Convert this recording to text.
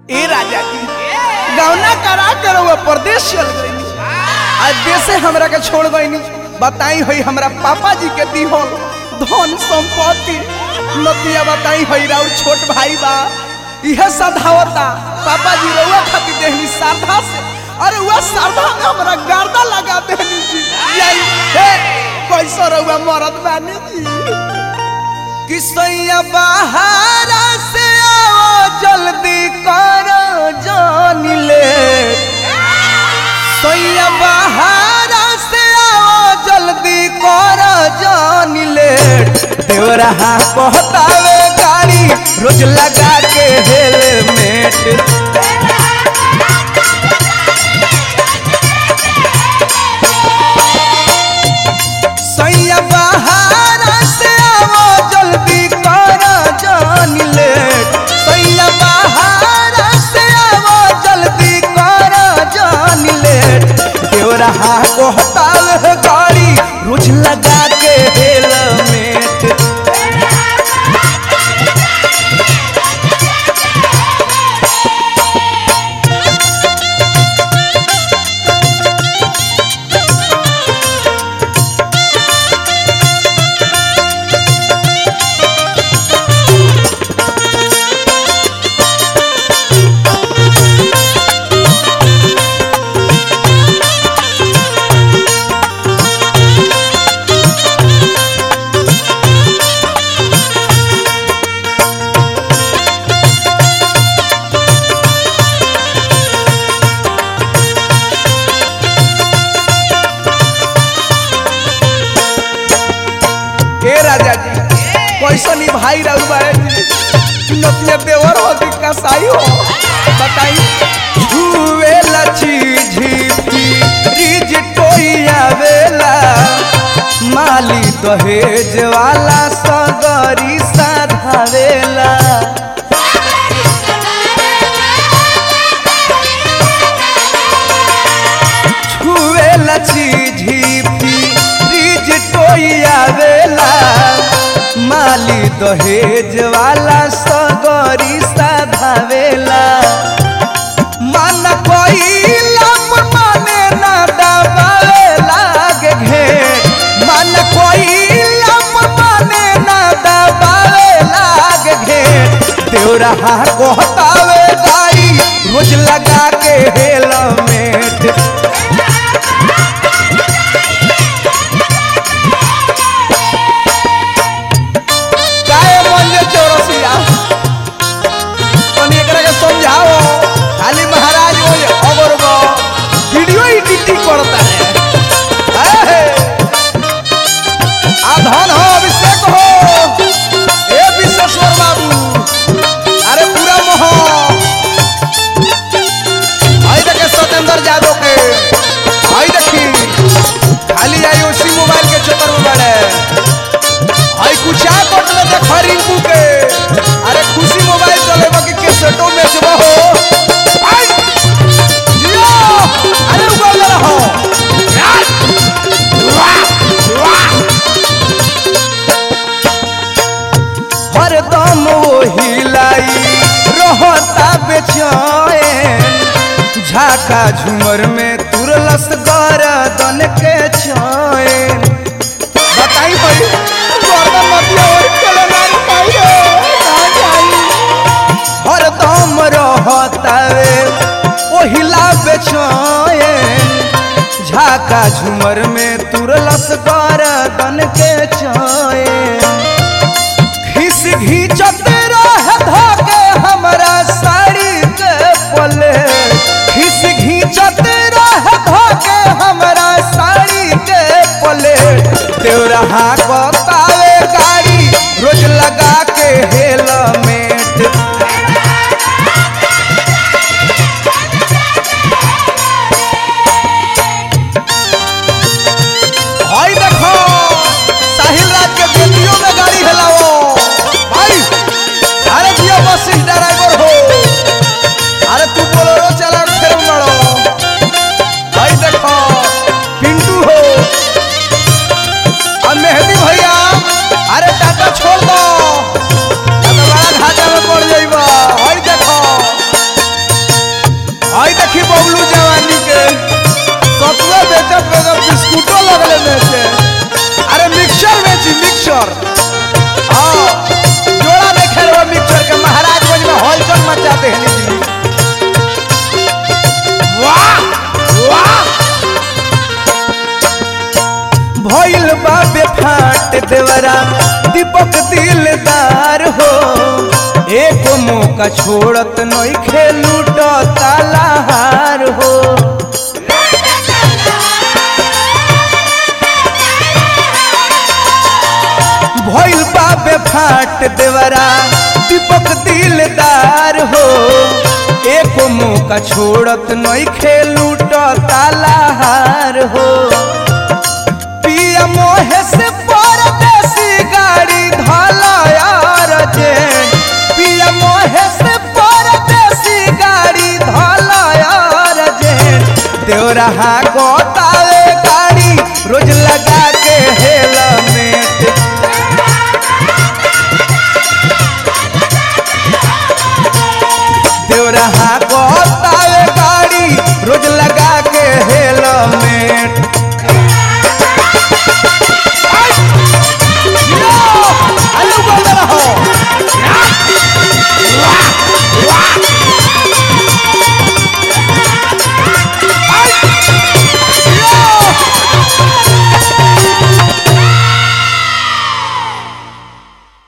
ए राजा जी गौना करा कर वो परदेश चल गई आज देशे हमरा के छोड़ गई बताई होई हमरा पापा जी के दिहल धन संपत्ति नतिया बताई होई राउर छोट भाई बा इहे सधावता पापा जी रउआ खातिर देहनी साधा से अरे वह साधा में हमरा गर्दा लगा देहनी जी यही हे कैसो रउआ मरद बानी जी किसैया बाहर से आओ जल्दी करो जान ले सैया बाहर से आओ जल्दी करो जान ले देवरा कहतावे गाड़ी रोज लगा के हेलमेट सैया बाहर से आओ जल्दी करो जान ले सैया बाहर से आओ जल्दी करो जान ले देवरा कहतावे गाड़ी रोज लगा के हेलमेट के राजा जी कैसन ई भाई रहू बारे जी नतिया देवर हो कि कसाई हो बताई छुए लची झीपी रिज टोइया वेला माली दहेज वाला सगरी साधावेला छुए लची झीपी रिज टोइया वेला माली दहेज वाला सगरी साधावेला मन कोइला माने ना दबावे लागे घे मन कोइला माने ना दबावे लागे घे देवरा कहतावे गाड़ी रोज लगा के हेलमेट काहे मंजे चौरसिया तनी एकरा के समझाओ खाली महाराज वो अगर वो वीडियो एडिटिंग करता है ए आ धन हो अभिषेक हो ए विश्वेश्वर बाबू अरे पूरा मोह आई देखे सत्येंद्र यादव के आई देखी खाली आई उसी मोबाइल के चक्कर में बड़े आई कुछा कट ले देख रिंकू के अरे खुशी मोबाइल चले बाकी के सेटो में जब हो आई जियो अरे उगल रहो यार वाह वाह हरदम वो हिलाई रहता बेचैन झाका झूमर में तुरलस गरदन के चैन बताई भाई गर्दन मतिया और चले ना पाई रे ना जाई हरदम रहतावे ओहिला बेचैन झाका झूमर में तुरलस गरदन के चैन खिस घींचत रह धोके हमरा साड़ी के पले खिस घींचत रह धोके हमरा साड़ी के पले देवरा बतावे गाड़ी रोज लगा के हेलमेट हई देखो साहिल राज के बेटियों दीपक दिलदार हो एक मौका छोड़त नहीं खेलूट तालाहार हो भइल बाबे फाट देवरा दीपक दिलदार हो एक मौका छोड़त नहीं खेलूट तालाहार हो पिया मोहे से परदेसी गाड़ी धलायार जे पिया मोहे से परदेसी गाड़ी धलायार जे देवरहा गोतावे गाड़ी रोज लगा के हेलमेट देवरहा